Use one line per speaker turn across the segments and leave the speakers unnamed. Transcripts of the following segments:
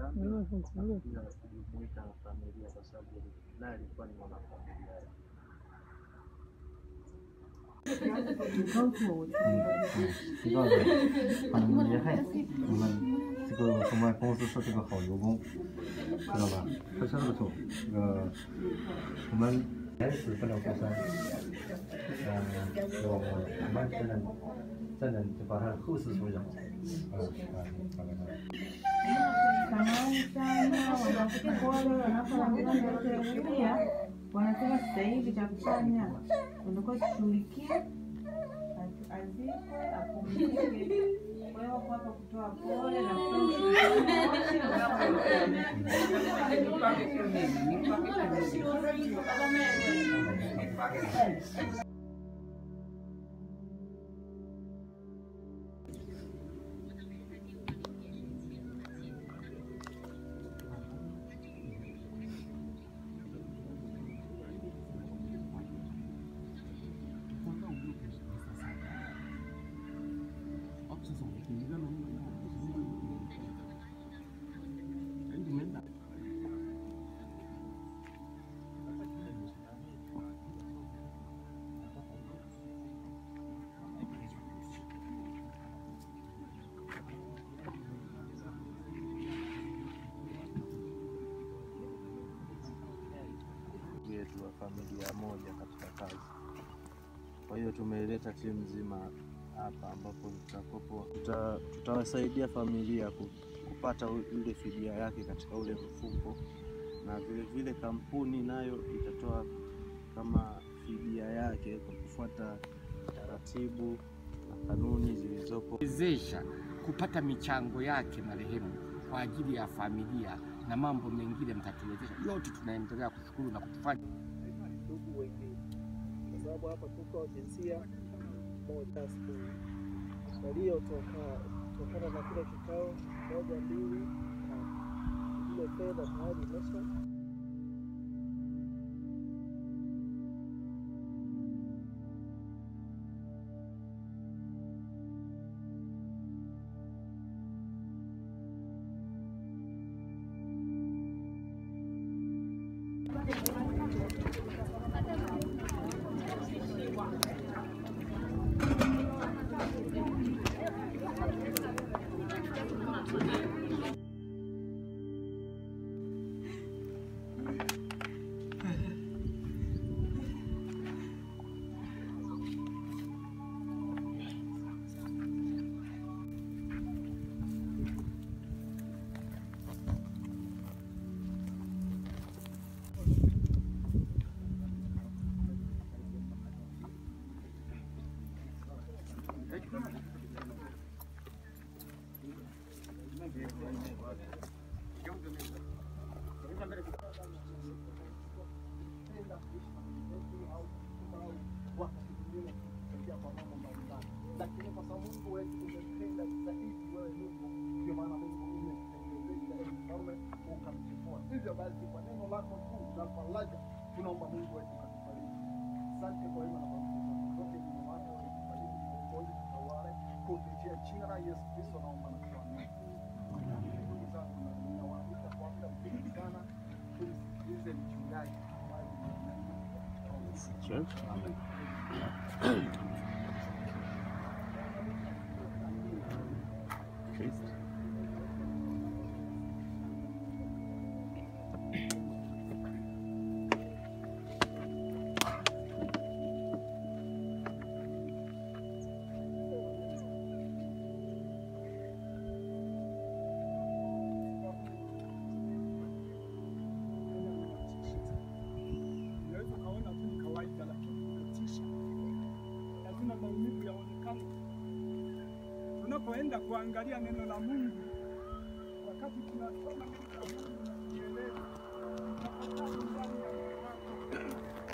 dhambi na pia kujumuika na familia, kwa sababu naye alikuwa ni mwanafamilia.
知道的，很厉害。我们这个我们公司是这个好油工，知道吧？开车的时候，这个我们开始不了过山，呃，我我们才能才能就把它后事处理好。啊啊，大概这样。
Samahani sana, wanawake pole wanapoambiwa ndio sheria, wanasema sasa hivi cha kufanya unatakiwa tushughulikie, az- azikwe, apumzike. Kwa hiyo wako hapa kutoa pole na kutoa
yetu wa familia moja katika kazi. Kwa hiyo tumeleta timu nzima hapa ambapo tutakopo tuta, tutawasaidia familia ku- kupata u- ile fidia yake katika ule mfuko, na vile vile kampuni nayo itatoa kama fidia yake kwa kufuata taratibu na kanuni zilizopo.
wezesha kupata michango yake marehemu kwa ajili ya familia na mambo mengine mtatuwezesha. Yote tunaendelea kushukuru na kutufanya
ndugu wengine, kwa sababu hapa tuko jinsia moja asubuhi waliotoka tokana na kile kikao moja mbili na ile fedha tayari imesha lakini kwa sababu Mungu wetu umependa zaidi wewe Mungu, ndio maana Mungu umekutengeneza ili mfalme ukamchukua. Hivyo basi kwa neno lako kuu na faraja, tunaomba Mungu wetu katufariji. Asante kwa wema na fadhili zako zote, ni wako walitufariji, tuongoze, tutawale kupitia jina la Yesu Kristo, naomba na kuamini. Ndugu zangu, na ninawaalika kwa muda mfupi sana tumsikilize mchungaji ambaye
Unaweza ukaona tu ni kawaida, lakini kutisha, lazima maumivu yaonekane. Tunapoenda kuangalia neno la Mungu, wakati tunasoma neno la Mungu na kulielewa, tafakari ndani ya moyo wako.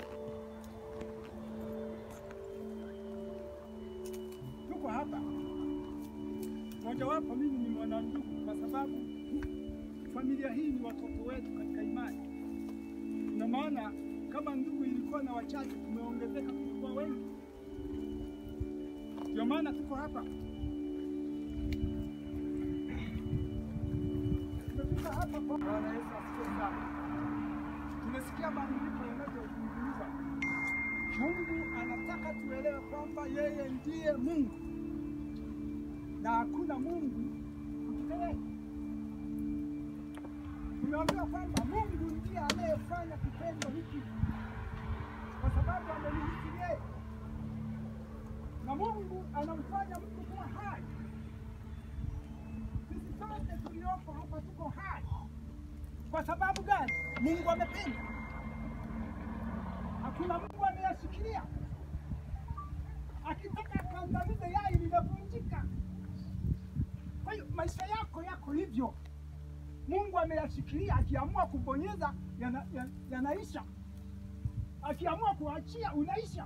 Tuko hapa, mojawapo mimi ni mwanandugu, kwa sababu familia hii ni watoto wetu katika imani na maana kama ndugu ilikuwa na wachache, tumeongezeka, tulikuwa wengi. Ndio maana tuko hapa, tumefika hapa Bwana Yesu asifiwe sana. Tumesikia maandiko yanavyozungumza. Mungu anataka tuelewe kwamba yeye ndiye Mungu na hakuna Mungu katika yeye. Tumeambiwa kwamba Mungu ndiye anayefanya kitendo hiki kwa sababu amemiliki yeye, na Mungu anamfanya mtu kuwa hai. Sisi sote tuliopo hapa tuko hai kwa sababu gani? Mungu amependa. Hakuna Mungu ameyashikilia. Akitaka kuangamiza yai linavunjika. Kwa hiyo maisha yako yako hivyo, Mungu ameyashikilia. Akiamua kubonyeza yana- ya- yanaisha, akiamua kuachia unaisha.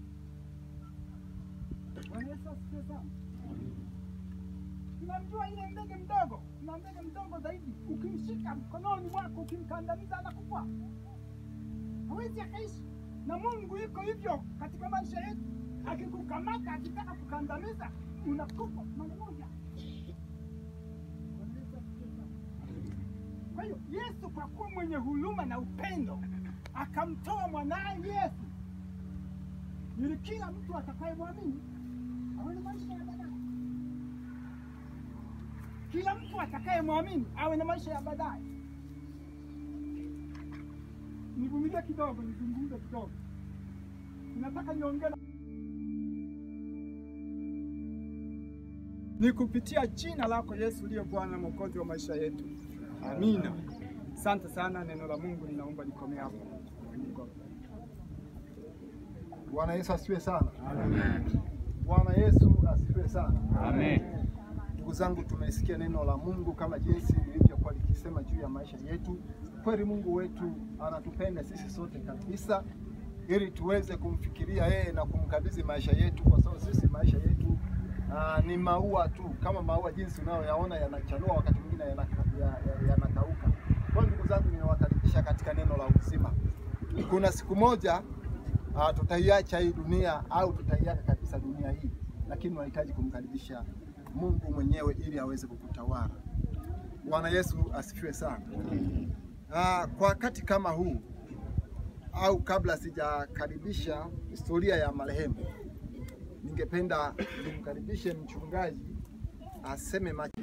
Bwana Yesu asifiwe sana. Tunamjua ile ndege mdogo, kuna ndege mdogo zaidi, ukimshika mkononi mwako, ukimkandamiza anakufa, hawezi akaishi. Na Mungu yuko hivyo katika maisha yetu, akikukamata, akitaka kukandamiza, unakufa mara moja. Bwana Yesu asifiwe sana. Kwa hiyo Yesu kwa kuwa mwenye huruma na upendo akamtoa mwanaye Yesu ili kila mtu atakayemwamini awe na maisha ya baadaye. Kila mtu atakayemwamini awe na maisha ya baadaye. Nivumilie kidogo, nizungumze kidogo. Ninataka niongee na- ni kupitia jina lako Yesu uliye Bwana na Mwokozi wa maisha yetu. Amina. Asante sana, neno la Mungu ninaomba likomee hapo.
Bwana Yesu asifiwe sana. Bwana Yesu asifiwe sana.
Amen.
Ndugu zangu, tumesikia neno la Mungu kama jinsi lilivyokuwa likisema juu ya maisha yetu. Kweli Mungu wetu anatupenda sisi sote kabisa, ili tuweze kumfikiria yeye na kumkabidhi maisha yetu, kwa sababu sisi maisha yetu aa, ni maua tu, kama maua jinsi unayoyaona yanachanua, wakati mwingine yanaka- ya- ya- yanakauka. Kwa hiyo ndugu zangu, ninawakaribisha katika neno la uzima. Kuna siku moja uh, tutaiacha hii dunia au tutaiacha kabisa dunia hii, lakini unahitaji kumkaribisha Mungu mwenyewe ili aweze kukutawala. Bwana Yesu asifiwe sana. Uh, kwa wakati kama huu au kabla sijakaribisha historia ya marehemu, ningependa nimkaribishe mchungaji aseme macho.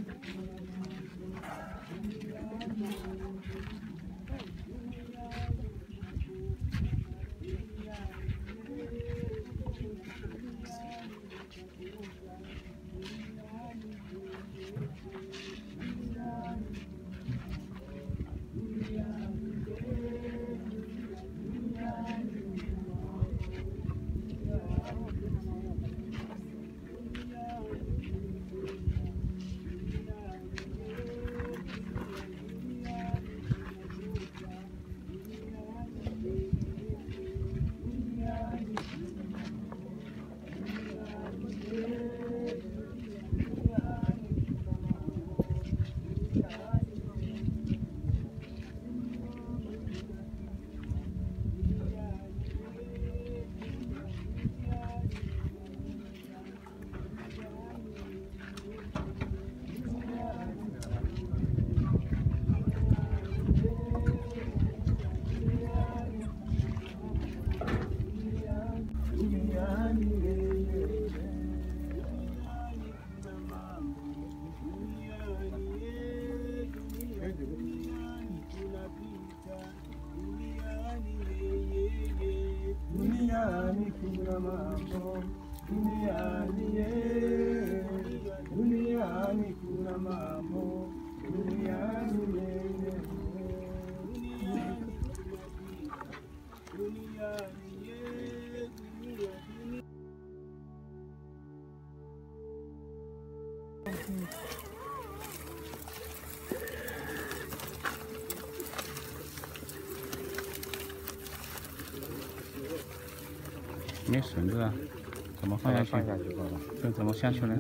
没绳子啊，怎么放下去？这怎么下去呢？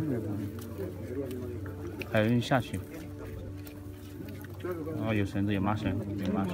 还有人下去。哦，有绳子，有麻绳，有麻绳。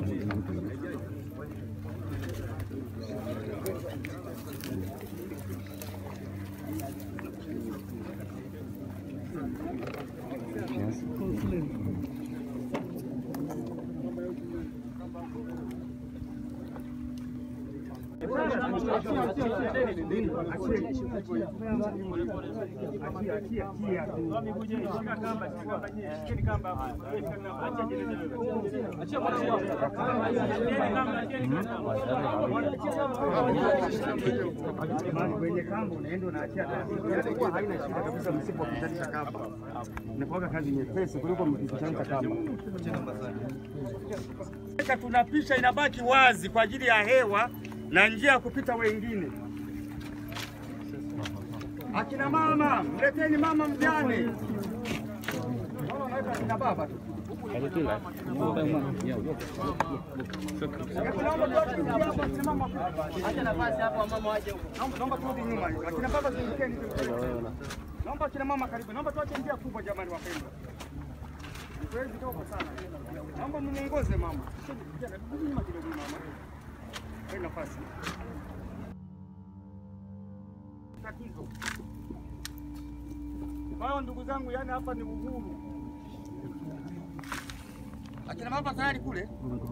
kwenye kamba unaenda unaachia taratibu, kwa haina shida kabisa. Msipokutanisha kamba inakuwa kazi nyepesi kuliko mkikutanisha kamba. Tunapisha inabaki wazi kwa ajili ya hewa na njia ya kupita wengine. Akina mama, mleteni mama mjane. Naona unaweka akina baba tu. Naomba tuache njia hapo, akina mama. Acha nafasi hapo mama waje huko. Naomba naomba turudi nyuma hiyo. Akina baba zungukeni tu. Naomba akina mama karibu. Naomba tuache njia kubwa jamani wapendwa. Zoezi dogo sana. Naomba mmuongoze mama. Rudi nyuma kidogo mama. Kwa nafasi. Tatizo. Kwa hiyo ndugu zangu, yani hapa ni uhuru. Akina baba tayari kule.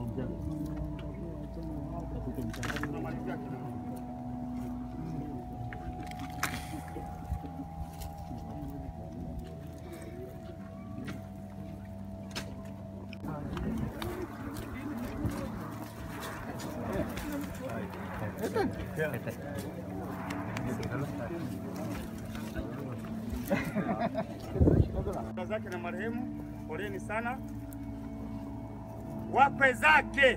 Baba zake na marehemu, poleni sana. Wakwe zake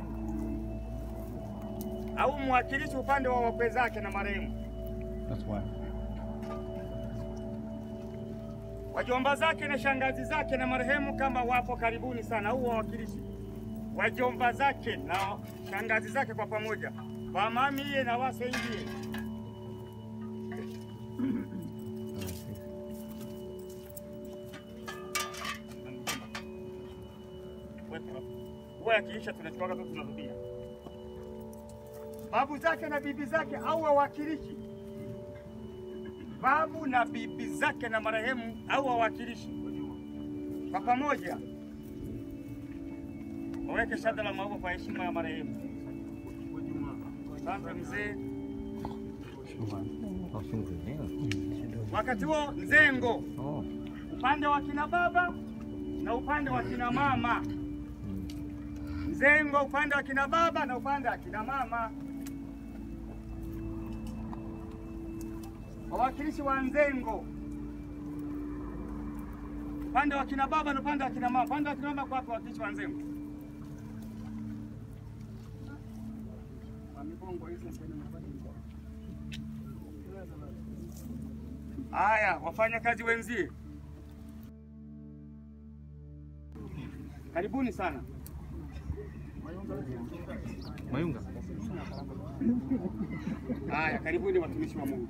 au mwakilishi upande wa wakwe zake na marehemu,
That's why.
wajomba zake na shangazi zake na marehemu, kama wapo karibuni sana, au wawakilishi wajomba zake na shangazi zake kwa pamoja, wamamiye na wasaidie. huwa yakiisha tunachukua tu tunarudia. Babu zake na bibi zake au wawakilishi, babu na bibi zake na marehemu au wawakilishi kwa pamoja waweke shada la maua kwa heshima ya marehemu. Asante mzee. Wakati huo mzengo upande wa kina baba na upande wa kina mama mzengo upande wa kina baba na upande wa kina mama. Wawakilishi wa mzengo upande wa kina baba na upande wa kina mama. Upande wa kina mama kwa wawakilishi wa mzengo. Haya, wafanya kazi wenzie, karibuni sana.
Mayunga.
Haya, karibuni watumishi wa Mungu.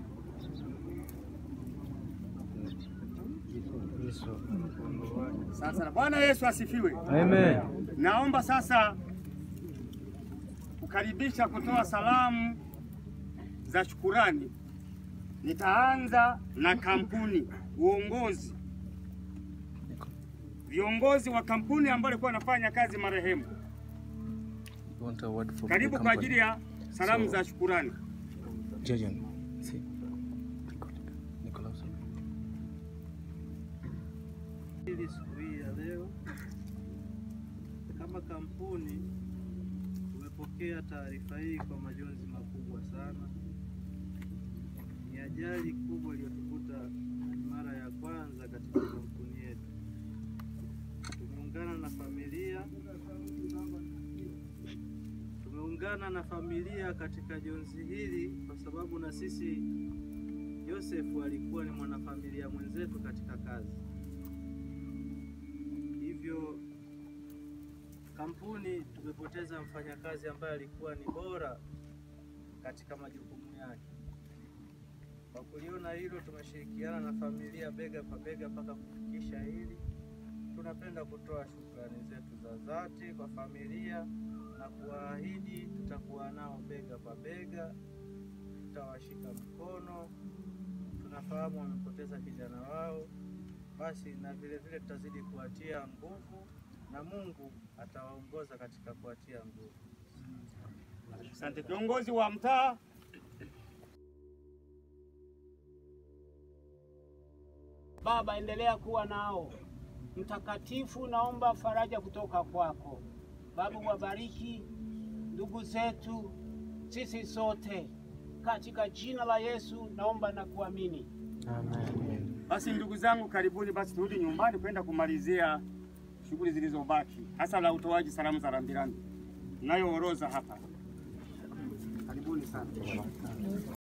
Sasa Bwana Yesu asifiwe.
Amen.
Naomba sasa kukaribisha kutoa salamu za shukurani. Nitaanza na kampuni, uongozi, viongozi wa kampuni ambao walikuwa wanafanya kazi marehemu.
You want a word from
Karibu
the
kwa
company?
ajili ya salamu
So-
za shukurani.
Jajan. See. Nicholas.
Hili siku hii ya leo, kama kampuni tumepokea taarifa hii kwa majonzi makubwa sana. Ni ajali kubwa iliyotukuta na ni mara ya kwanza katika kampuni yetu. Tumeungana na familia tumeungana na familia katika jonzi hili kwa sababu na sisi Yosefu alikuwa ni mwanafamilia mwenzetu katika kazi. Hivyo kampuni tumepoteza mfanyakazi ambaye alikuwa ni bora katika majukumu yake. Kwa kuliona hilo, tumeshirikiana na familia bega kwa bega mpaka kufikisha hili. Tunapenda kutoa shukrani zetu za dhati kwa familia na kuwaahidi tutakuwa nao bega kwa bega, tutawashika mkono. Tunafahamu wamepoteza kijana wao, basi na vile vile tutazidi kuwatia nguvu na Mungu atawaongoza katika kuwatia nguvu.
Asante. Viongozi wa mtaa
Baba, endelea kuwa nao. Mtakatifu, naomba faraja kutoka kwako Baba, wabariki ndugu zetu, sisi sote katika jina la Yesu naomba na kuamini.
Basi ndugu zangu, karibuni basi turudi nyumbani kwenda kumalizia shughuli zilizobaki, hasa la utoaji salamu za rambirambi. Nayo orodha hapa. Karibuni sana.